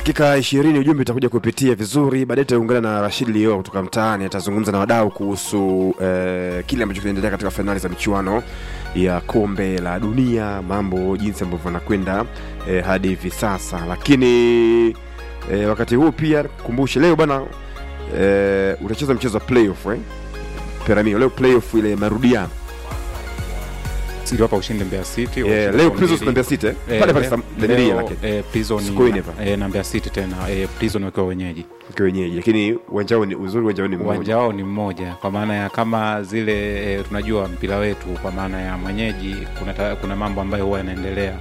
dakika ishirini ujumbe utakuja kupitia vizuri baadaye tutaungana na rashid lio kutoka mtaani atazungumza na wadau kuhusu eh, kile ambacho kinaendelea katika fainali za michuano ya kombe la dunia mambo jinsi ambavyo anakwenda eh, hadi hivi sasa lakini eh, wakati huu pia kumbushe leo bana eh, utacheza mchezo wa playoff eh? peramio leo playoff ile marudiano iliwapa ushindi Mbeya City eh, washinde leo kwa prisons mbili. na Mbeya City eh? Eh, pale pale leo- Sam- Danilia leo, lakini eh, Prison Sikuini na- hapa. eh, na Mbeya City tena eh, Prison wakiwa wenyeji kwa wenyeji lakini uwanja wao ni uzuri uwanja wao ni mmoja uwanja wao ni mmoja kwa maana ya kama zile e, tunajua mpira wetu kwa maana ya mwenyeji kuna, ta, kuna mambo ambayo huwa yanaendelea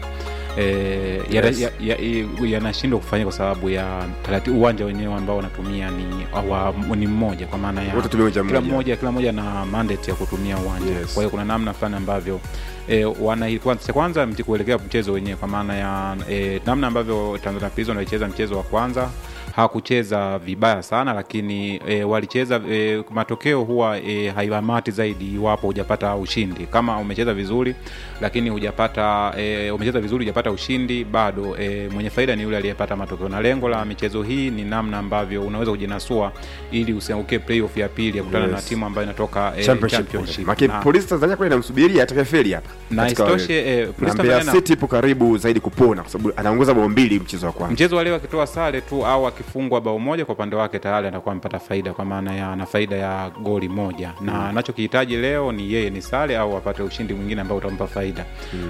e, Yes. yanashindwa ya, ya, yanashindwa kufanyika kwa sababu ya taratibu uwanja wenyewe ambao wanatumia ni, wa, ni mmoja kwa maana ya wote tumia uwanja kila mmoja mmoja kila mmoja na mandate ya kutumia uwanja Yes. kwa hiyo kuna namna fulani ambavyo e, wana kwanza cha kwanza mti kuelekea mchezo wenyewe kwa maana ya e, namna ambavyo Tanzania Prison walicheza mchezo wa kwanza hawakucheza vibaya sana lakini e, walicheza e, matokeo huwa e, haiamati zaidi iwapo hujapata ushindi kama umecheza vizuri lakini hujapata e, umecheza vizuri hujapata ushindi bado e, mwenye faida ni yule aliyepata matokeo na lengo la michezo hii ni namna ambavyo unaweza kujinasua ili usiangukie playoff ya pili ya kutana Yes. na timu ambayo inatoka e, championship championship. Maki Na- polisi Tanzania kweli inamsubiria atakayefeli hapa na katika isitoshe wale. eh, na Police Mbeya Tanzania na- City ipo karibu zaidi kupona kwa sababu anaongoza bao mbili mchezo wa kwanza mchezo wa leo akitoa sare tu au akifungwa bao moja kwa upande wake tayari anakuwa amepata faida kwa maana ya ana faida ya goli moja na anachokihitaji leo ni yeye ni sare au apate ushindi mwingine ambao utampa faida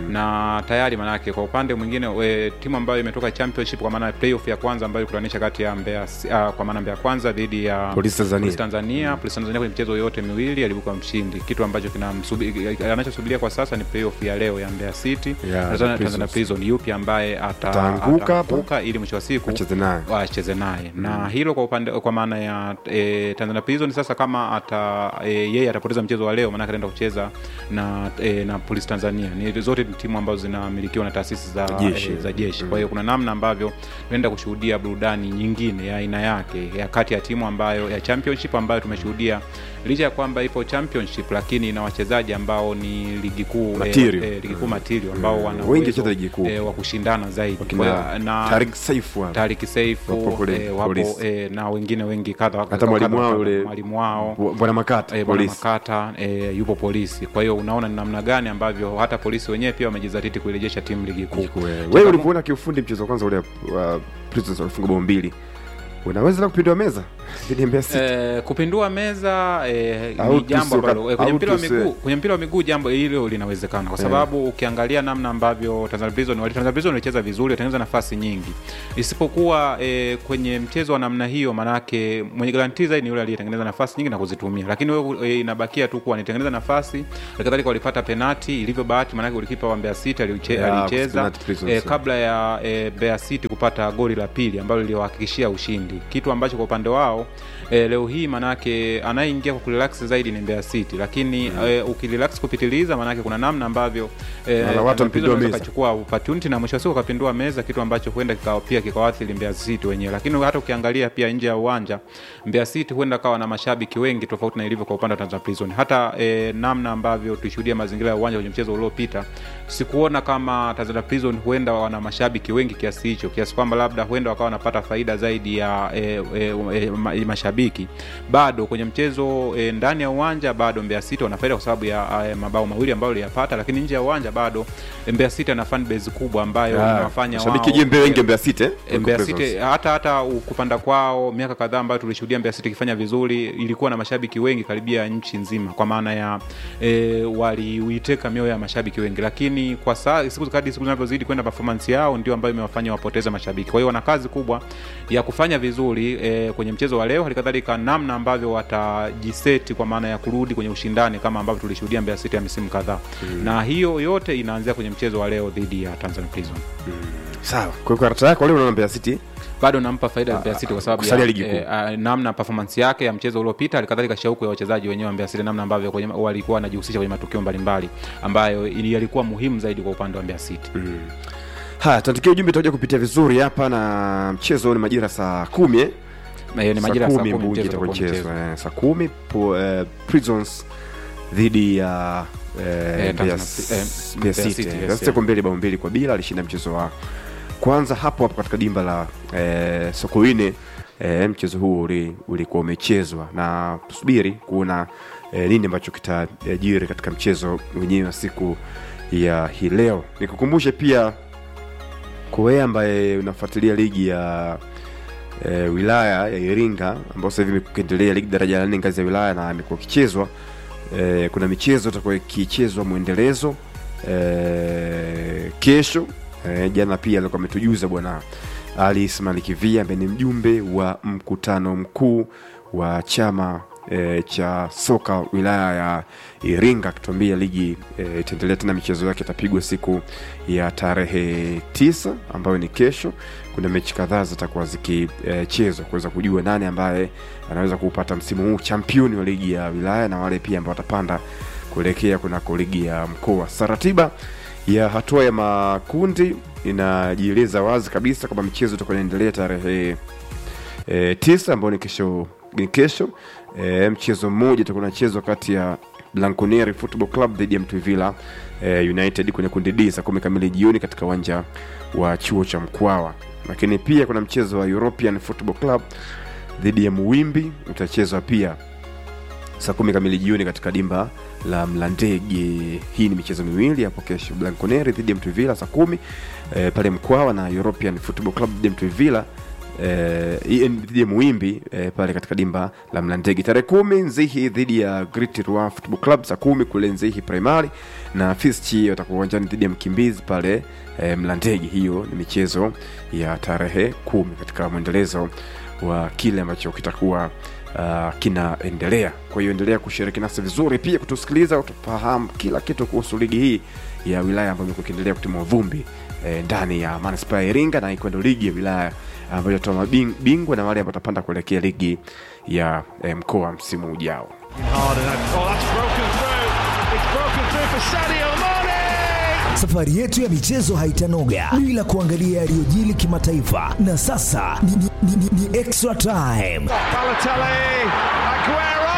na tayari manake kwa upande mwingine we, timu ambayo imetoka championship kwa maana ya playoff ya kwanza ambayo ilikutanisha kati ya Mbeya uh, kwa maana Mbeya kwanza dhidi ya Polisi Tanzania. Polisi Tanzania Polisi Tanzania kwenye michezo yote miwili alibuka mshindi kitu ambacho kinamsubi- anachosubiria kwa sasa ni playoff ya leo ya Mbeya City Ya, Tanzania, Prisons. Tanzania Prison yupi ambaye ata- Ataanguka hapa? ataanguka ili mwisho wa siku Wacheze naye. wacheze naye na hilo kwa upande kwa maana ya e, Tanzania Prison sasa kama ata e, yeye atapoteza mchezo wa leo maanake ataenda kucheza na e, na Polisi Tanzania ni zote ni timu ambazo zinamilikiwa na taasisi za Jeshi. e, za jeshi kwa hiyo kuna namna ambavyo tunaenda kushuhudia burudani nyingine ya aina yake ya kati ya timu ambayo ya championship ambayo tumeshuhudia licha ya kwamba ipo championship lakini ina wachezaji ambao ni ligi kuu Material. e, e, ligi kuu material ambao wana Wengi uwezo, wacheza ligi kuu. e, wa kushindana zaidi Wakina Kwa- na Tariq Saifu hapa. Tariki Seifu Wapo kule eh, wapo polisi. eh, na wengine wengi kadha wa- hata kadha mwalimu wa wao kadha. yule mwalimu wao Bu- bwana Makata eh, bwana polisi Makata eh, yupo polisi. Kwa hiyo unaona ni namna gani ambavyo hata polisi wenyewe pia wamejizatiti kuirejesha timu ligi kuu. wewe ulivyoona kiufundi mchezo wa kwanza ule wa Prisons walifunga bao mbili unaweza na kupindua meza dhidi ya Mbeya City Eh, kupindua meza eh, Au ni jambo tusi- ambalo eh, kwenye au mpira wa tusi- miguu kwenye mpira wa miguu jambo hilo linawezekana kwa sababu ukiangalia namna ambavyo Tanzania Prison wali Tanzania Prison walicheza vizuri walitengeneza nafasi nyingi isipokuwa eh, kwenye mchezo wa namna hiyo manake mwenye garanti zaidi ni yule aliyetengeneza nafasi nyingi na kuzitumia lakini wewe eh, inabakia tu kuwa nitengeneza nafasi kadhalika walipata penati ilivyo bahati manake ulikipa wa Mbeya City aliuche- Yeah, alicheza penalty Prisons, eh, yeah. kabla ya e, Mbeya City kupata goli la pili ambalo liliwahakikishia ushindi, kitu ambacho kwa upande wao e, leo hii manake anayeingia kwa kurelax zaidi ni Mbeya City, lakini mm. e, ukirelax kupitiliza manake kuna namna ambavyo e, Wala watu wampindua meza. kachukua opportunity na mwisho wa siku kapindua meza, kitu ambacho huenda kikawa pia kikawaathiri Mbeya City wenyewe. Lakini hata ukiangalia pia nje ya uwanja Mbeya City huenda kawa na mashabiki wengi tofauti na ilivyo kwa upande wa Tanzania Prison. Hata e, namna ambavyo tulishuhudia mazingira ya uwanja kwenye mchezo uliopita, sikuona kama Tanzania Prison huenda wana mashabiki wengi kiasi hicho, kiasi kwamba labda huenda wakawa wanapata faida zaidi ya e, e, e, ma, mashabiki. Bado kwenye mchezo e, ndani ya uwanja bado Mbeya City wana faida kwa sababu ya e, mabao mawili ambayo waliyapata, lakini nje ya uwanja bado e, Mbeya City ana fan base kubwa ambayo inawafanya mashabiki wao- jembe wengi wa Mbeya City eh, E, Mbeya kuliko City Prisons. hata hata u- kupanda kwao miaka kadhaa ambayo tulishuhudia Mbeya City ikifanya vizuri, ilikuwa na mashabiki wengi karibia nchi nzima, kwa maana ya e, waliuiteka mioyo ya mashabiki wengi, lakini kwa saa siku kadri siku zinavyozidi kwenda performance yao ndio ambayo imewafanya wapoteze mashabiki. Kwa hiyo wana kazi kubwa ya kufanya vizuri e, kwenye mchezo wa leo, halikadhalika namna ambavyo watajiseti kwa maana ya kurudi kwenye ushindani kama ambavyo tulishuhudia Mbeya City ya misimu kadhaa mm. na hiyo yote inaanzia kwenye mchezo wa leo dhidi ya Tanzania Prison. sawa kwa hiyo karata yako leo unaona Mbeya City bado nampa faida Mbeya City kwa sababu kusalia ya ligi kuu. eh, ah, namna performance yake ya mchezo uliopita, halikadhalika shauku ya wachezaji wenyewe wa Mbeya City, namna ambavyo kwenye, walikuwa wanajihusisha kwenye matukio mbalimbali ambayo ili- yalikuwa muhimu zaidi kwa upande wa Mbeya City. haya tuandikia ujumbe utakuja kupitia vizuri hapa na mchezo ni majira saa kumi eh? Na hiyo ni majira ya saa kumi Bungi mchezo itakuwa utakuwa mchezo mchezo. eh, saa kumi po, eh, Prisons dhidi ya eh, Eh, Mbeya Tanzania- S- eh, Mbeya Mbeya City City, yes, Mbeya City yeah. kwa mbili bao mbili kwa bila alishinda mchezo wa kwanza hapo hapo katika dimba la eh, Sokoine eh, mchezo huu uli- ulikuwa umechezwa na tusubiri kuona eh, nini ambacho kitajiri katika mchezo wenyewe wa siku ya hii leo. Nikukumbushe pia kwa wewe ambaye unafuatilia ligi ya e, wilaya ya Iringa ambayo sasa hivi imekuendelea ligi daraja la nne ngazi ya wilaya na imekuwa ikichezwa e, kuna michezo itakuwa ikichezwa mwendelezo e, kesho e, jana pia alikuwa ametujuza bwana Ali Ismail Kivia ambaye ni mjumbe wa mkutano mkuu wa chama e, cha soka wilaya ya Iringa akituambia ligi e, itaendelea tena, michezo yake itapigwa siku ya tarehe tisa ambayo ni kesho. Kuna mechi kadhaa zitakuwa zikichezwa kuweza kujua nani ambaye anaweza kuupata msimu huu championi wa ligi ya wilaya na wale pia ambao watapanda kuelekea kunako ligi ya mkoa. Sasa ratiba ya hatua ya makundi inajieleza wazi kabisa kwamba michezo itakuwa inaendelea tarehe e, tisa ambao ni kesho ni kesho e, mchezo mmoja utakuwa unachezwa kati ya Blanconeri Football Club dhidi ya Mtwivila e, United kwenye kundi D saa kumi kamili jioni katika uwanja wa chuo cha Mkwawa. Lakini pia kuna mchezo wa European Football Club dhidi ya Muwimbi utachezwa pia saa kumi kamili jioni katika dimba la Mlandege. Hii ni michezo miwili hapo kesho, Blanconeri dhidi ya Mtwivila saa kumi e, pale Mkwawa na European Football Club dhidi ya Mtwivila eh, dhidi ya Muimbi eh, pale katika dimba la Mlandege. Tarehe kumi Nzihi dhidi ya Great Rua Football Club saa kumi kule Nzihi Primary, na Fisti watakuwa uwanjani dhidi ya Mkimbizi pale eh, Mlandege. Hiyo ni michezo ya tarehe kumi katika mwendelezo wa kile ambacho kitakuwa uh, kinaendelea. Kwa hiyo endelea kushiriki nasi vizuri, pia kutusikiliza, utafahamu kila kitu kuhusu ligi hii ya wilaya ambayo imekuwa ikiendelea kutimua vumbi eh, ndani ya manispaa ya Iringa na ikwendo ligi ya wilaya ambayo itatoa mabingwa na wale ambao watapanda kuelekea ligi ya eh, mkoa msimu ujao. Hard and oh, that's broken through. It's broken through for Sadio Mane. Safari yetu ya michezo haitanoga bila kuangalia yaliyojili kimataifa, na sasa ni, ni, ni, ni, ni extra time. Balotelli, Aguero.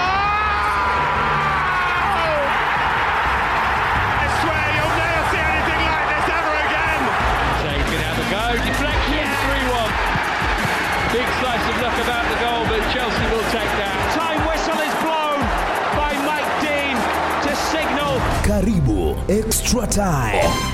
I swear you'll never see anything like this ever again. Shea can have a go. Deflection, 3 1. Big slice of luck about the goal, but Chelsea will take that. Time whistle is blown by Mike Dean to signal Karibu extra time.